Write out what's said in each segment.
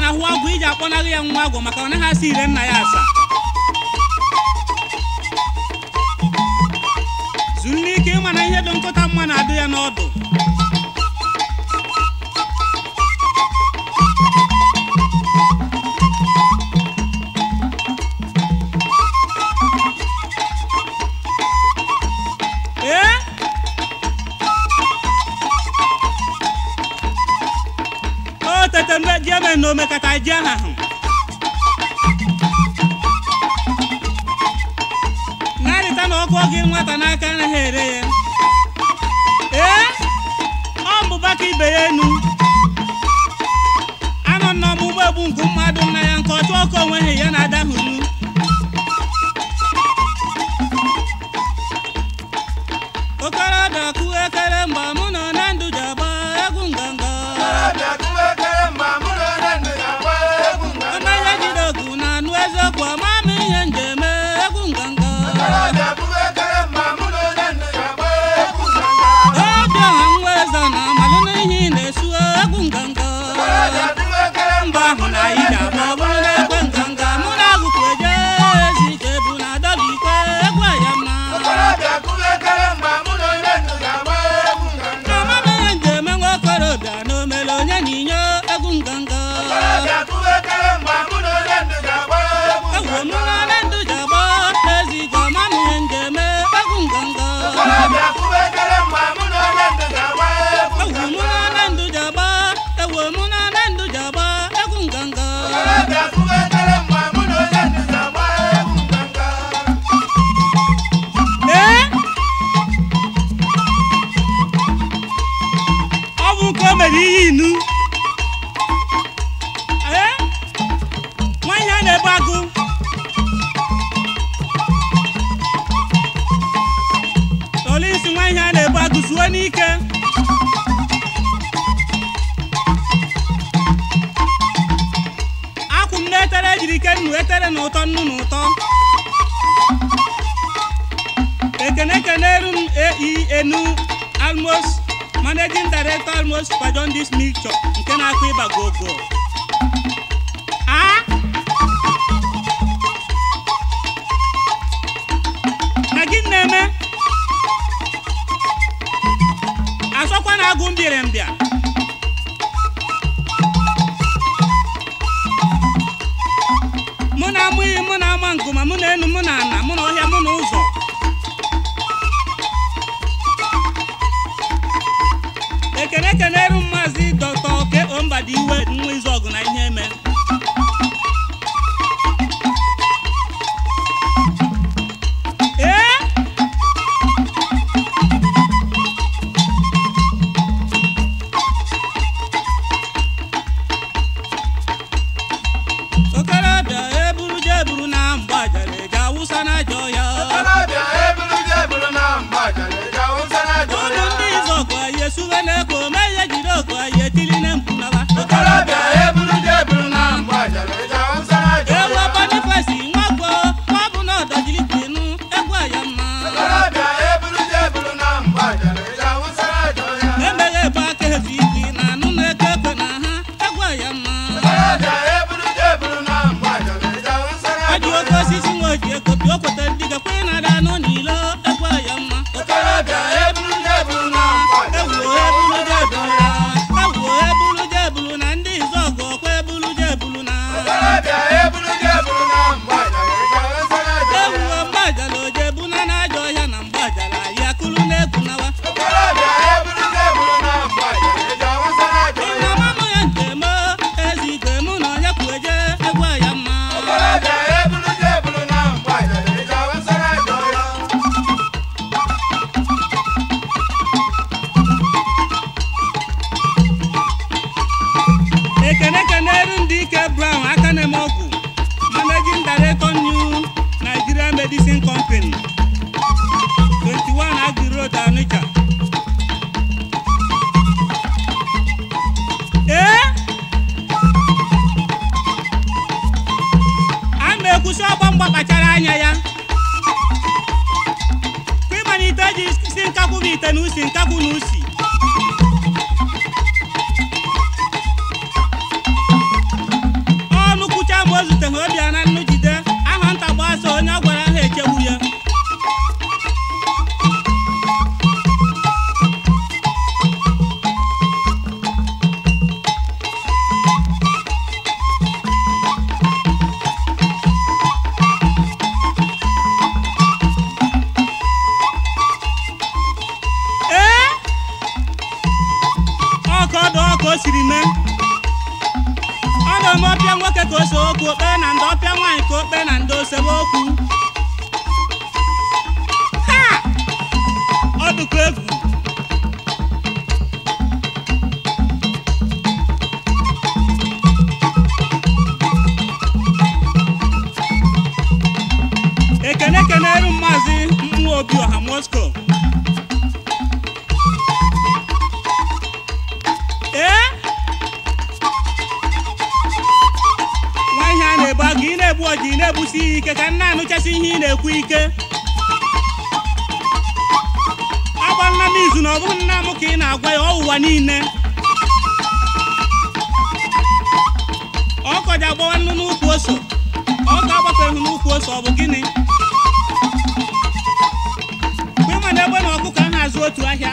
ahụ agwụ iji akpọnaghị ya nwa agwụ maka ọ naghị asa ire nna ya asa zuru n'ike ịma na ihe dị nkụta mma na-adụ ya n'ọdụ ee o tete mbe ji eme na omekata ji aha ahụ narịta na ọkụ gị nwata n'aka anaghị ere ya ee ọ mbụba ka ibe ya enu anọ n'ọmụgbọ egbu nke mmadụ nna ya nke ọchụ ọkụ onweghị ya na-adahụnu okorobịa kụọ ekere mgbe mụ nọ na ndụ ji agba egwu nganga mmanya jide ogu na anụ eziokwu ama m ihe njem egwu nganga obi ọha nwa eze na amalụ n'ihe ị na-esu egwu nganga mba ahụ na anyị ji agba ọ bụrụ na ekwe nganga mụ na agụkwu eje ezi ike bụ na adọba ikwe egwu aya mma ama m ihe njem nwa okorobịa na omere onye na inyo egwu nganga egwu mụ na ole ndụ ji agba ezi ike ama m ihe njem egwu nganga ewu mụ na ole ndụ ji agba ewu mụ na ole ndụ ji agba egwu nganga ee ọ bụ nke o mere ihe inu ee nwa ihe a na-ebu agụ olisi nwa ihe a na-ebu agụ zuo n'ike akwụ m na-etere ejiri ike nnu etere na ụtọ nnu na ụtọ ekene keneru m ei enu almost managing director almost kwajon this mixture nke na-akụ ịba gogo a na gị na-eme asọkwa na agụ mbịrị mbịa mụ na amụ iyi mụ na ama ngụma mụ na enu mụ na ana mụ na ọhịa mụ na ụzọ ekene keneru maazị dọkta oke ombadi iwe nwa izu ọgụ na ihe eme ee okorobịa eburu je eburu na mgbajara eji awụsa na ajọ ya ụmụ ndị izu ọgụ anyị esuwe na-eko ma ihe jiri oku anyị etili na mpunaba ewu bonifasi nwagwo nwa bụ na ọdọjiri kwinu egwu aya mma emeghe ebe aka ezu ike na anụ na-eke ekwe na ha egwu aya mma ọjị oke osisi nwa oji ekopi o kwetara ndị gakwe na-ada anụ n'ilo egwu aya mma okorobịa eburu je eburu na ewu eburu je eburu na ewu eburu je eburu na ndị izu ọgụ ọkwa eburu je eburu na ewu mgbajala oje ebuna na ajọ ọhịa na mgbajala ya kụrụ na-ekwu nawa Nna mama ya njem ezi igwe mụ na onye kwu eje egwu aya mma ekene keneru ndị ike brown aka na-eme ọgwụ managing director new nigeria medicine company 21 agri road onitsha ee a na-ekwusi ọgbọ mgba kpachara anya ya kwa ịmalite ji si nkakwụ bụ ite na usi nkakwụ na usi ka ose okwu okpe na ndị ọpịa nwaanyị ka okpe na ndị osebe okwu ha ọ dịkwa egwu ekene keneru maazị mmụọ obi ọha moscow ee nwa ihe a na-ebu agụ ị na-egbu ọji ị na-egbusi ihe ike ka nna anụchasị ihe ị na-ekwu ike agbanna m izu na ọ bụghị nna m ka ị na-agwa ya ọwụwa niile ọkọji agbawa nnu n'ukwu ose ọ ka agbapeghị n'ukwu ose ọ bụ gịnị mgbe ịma na egbe na ọkụkọ a na-azụ otu ahịa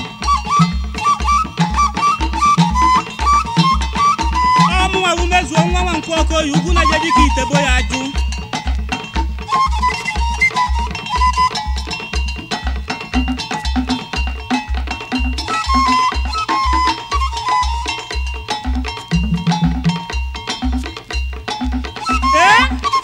ọmụnwa bụ mezuo nwa nwa nkwu ọkụ oyi ugwu na je dịka itebo ya ajụ ee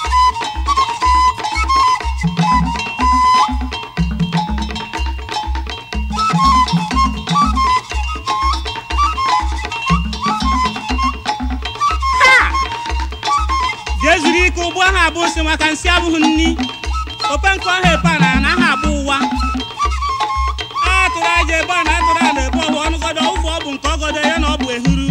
jee zuru ike ụgbọ ahụ abụ nsị maka nsị abụghị nni ope nke ọha epe a na anaghị abụ ụwa a tụrụ aja ebe a na atụrụ a na ebe ọhụ ọnụgọdọ ụfụ ọ bụ nke ọgọdọ ya na ọ bụ ehuru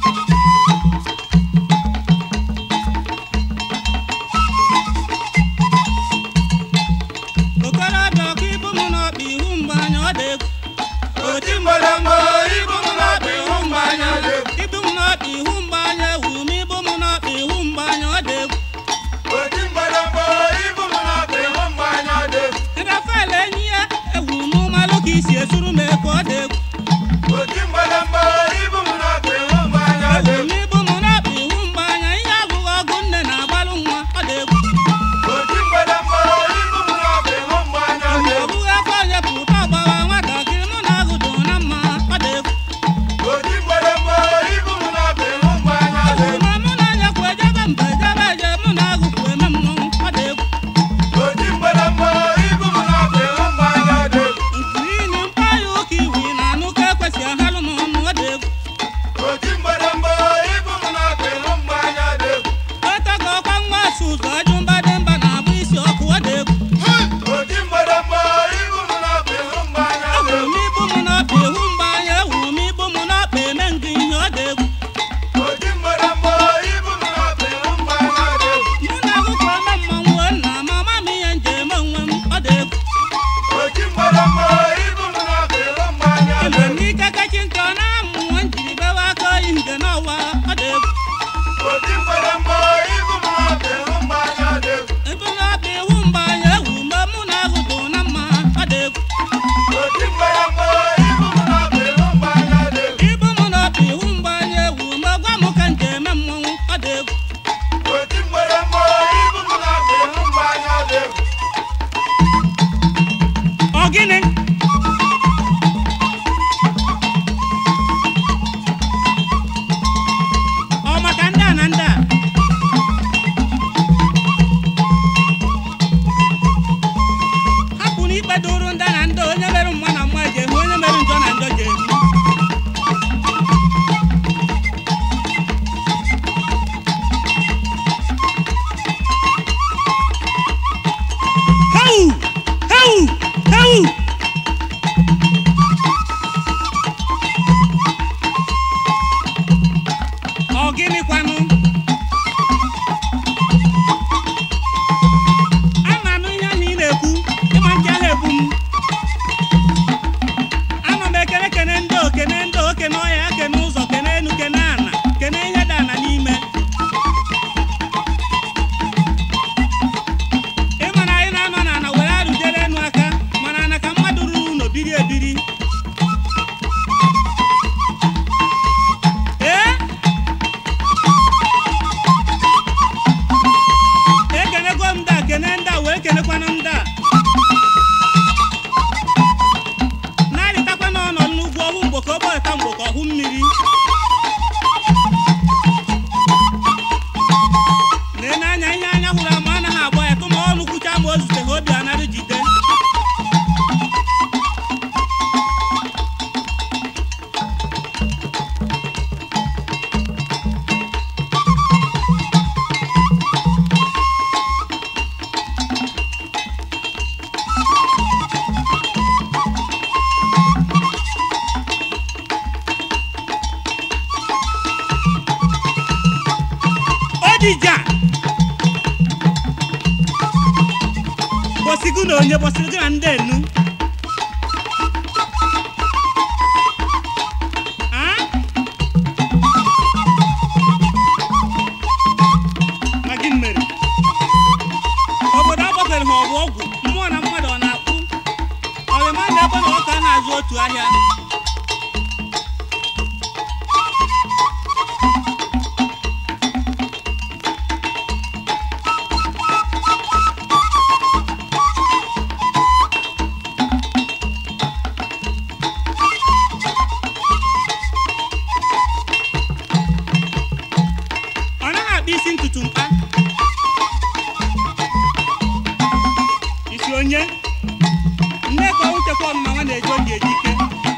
okorobịa ọka ibu m n'ọkpa ihu mgbe anya ọ dị egwu oti mgbọrọmgbọ ibu m n'ọkpa ihu mgbe anya dị egwu ibu m n'ọkpa ihu mgbe anya ewu m ibu m n'ọkpa ihu mgbe anya ọ dị egwu oti mgbọrọmgbọ ibu m n'ọkpa ihu mgbe anya dị egwu rafael enyi ya ewu m malụ ka isi esuru m eke ọ dị egwu oti mgbọrọmgbọ ibu m odija bọsigu na onye bọsiri gị na ndị enu Ah? Ma gịnị mere obodo agbafere ha ọgwụ ọgwụ mmụọ na mmadụ ọ na-akpụ ọrịma na ebe na ọka na-azụ otu ahịa ọ naghị akpa isi ntutu mkpa isi onye nne ka ọnwụ chekwa ọmụma nwa na-eji oge eji ike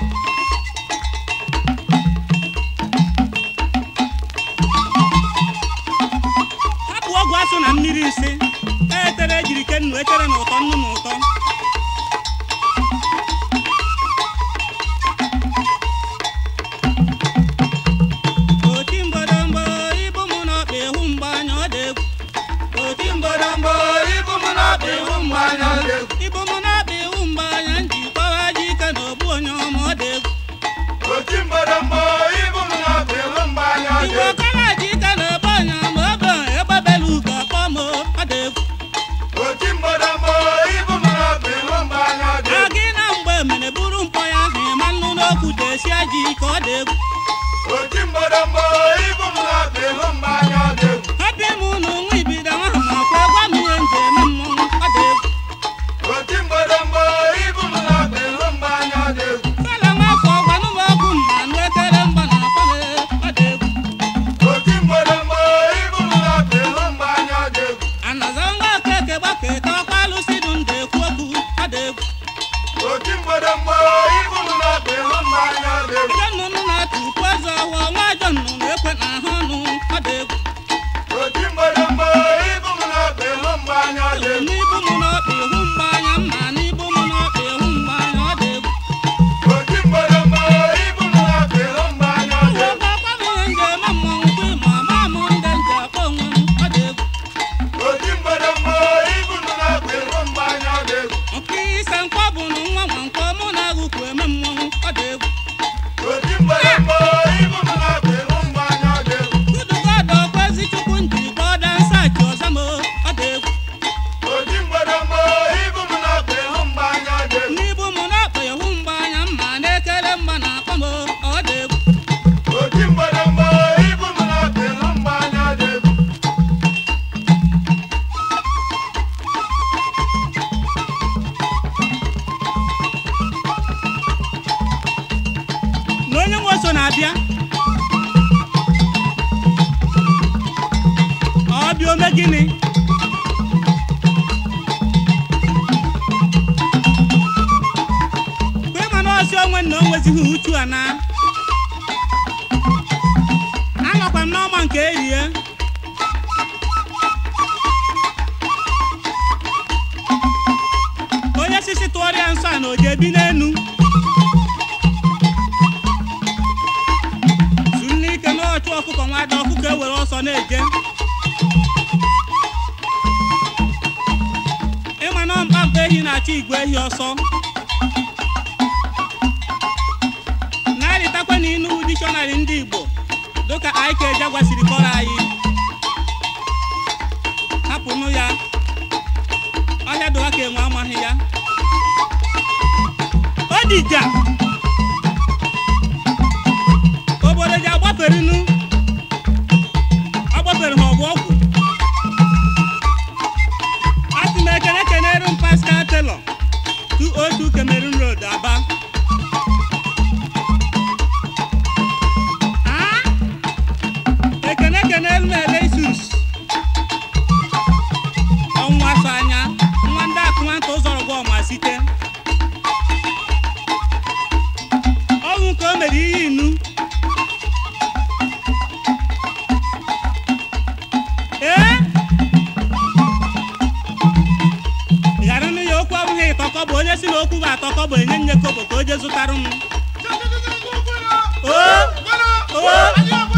hapụ ọgwụ asụ na mmiri nsị etere ejiri ke nnu etere na ụtọ nnu na ụtọ oti mgbọdọmgbọ ibu mụ na ọkpa ịhụ mgbe anya ọ dị egwu oti mgbọdọmgbọ ibu mụ na ọkpa ịhụ mgbe anya ọ dị egwu ibu mụ na ọkpa ịhụ mgbe anya nji kpọwa ji ike na ogbu onye ọma ọ dị egwu Oti mgbọdọmgbọ ibu m na-akpa ịhụ mgbe anya dị igwe ọkara ji ike na ogbu onye ọma obe egbebela ugo akpọ m ọ dị egwu Oti mgbọdọmgbọ ibu m na-akpa ịhụ mgbe anya dị a gị na mgbe mere buru mkpọ ya ahụ ịma nnu n'okwu desia ji ka ọ dị egwu Oti mgbọdọmgbọ ibu m na-akpa ịhụ mgbe anya dị hapụ ime ụnụ nwa ibido nwa ha ma kwa gwa m ihe nji eme mmọnwụ ọ dị egwu Oti mgbọdọmgbọ ibu m na-akpa ịhụ mgbe anya dị fela nwafọ gwanụ m okwu mma nụ ekele mgba na akwa m ọ dị egwu Oti mgbọdọmgbọ ibu m na-akpa ịhụ mgbe anya dị anaza nwa okeke gbaketa ọkwa alụsị dụ ndụ ekwu okwu ọ dị egwu Oti mgbọdọmgbọ ibu m na-akpa ịhụ mgbe anya dị ajọ nnụnụ na-atụ ukwu eze ọhụọ nwa ajọ nnụnụ na-ekwe na ahụ ọnụ ọ dị egwu Oti mgbọdọmgbọ ibu m na-akpa ịhụ mgbe anya dị n'ibu m n'ọkpa ịhụ mgba anya mma n'ibu m n'ọkpa ịhụ mgba anya ọ dị egwu Oti mgbọdọmgbọ ibu m na-akpa ịhụ mgbe anya dị Ọgwụ akwa m ihe nji eme mmọnwụ kwa ịma ama m ndị nji akpọ onwe m ọ dị egwu Oti mgbọdọmgbọ ibu m na-akpa ịhụ mgbe anya dị nke ise nkwọ bụ na nwa nwa nkwọ mụ na agụkwu eme mmọnwụ ọ dị egwu Oti mgbọdọmgbọ ibu m na-akpa ịhụ mgbe anya dị kudugodo kwezi chukwu nji kpọọ dansachi ọzọ m ọ dị egwu Oti mgbọdọmgbọ ibu m na-akpa ịhụ mgbe anya dị n'ibu m n'ọkpa ịhụ mgba anya mma na-ekele mgba na akpa m ọ dị egwu Oti mgbọdọmgbọ ibu m na-akpa ịhụ mgbe anya dị na onye nwe so na-abịa ọ bịa ome gịnị kwe ma na ọsị onwe na o nwezighị uchu a na anọkwa m n'ọma nke erie onye sisi tụọrịa nsọ a na oje ebi n'enu zuru n'ike n'ọchụ ọkụkọ nwada ọkụkọ ewere ọsọ na-eje ịma na mkpamkpa ehi na-achọ igwe ehi ọsọ na-arịtakwa na inu dikshọnarị ndị igbo dịka anyị ka eje gwasiri kọrọ anyị hapụnụ ya ọhịa dụwa ka enwe amaghị ya odija obodo ji agbaferinu agbafere ha ọgwụ ọgwụ asị m ekene kenere m pascal taylor 202 cameroon road aba Ah? ekene kenere m elesus ọnwa so anya nwa ndị akụmanta ụzọrọ gwa ọma site ọnwụ ka o mere ihe inu ee ghara nụ ya okwu abụghị ịtọkọ bụ onye si na okwu bụ atọkọ bụ enye nye kobo ka o je zụtara m o o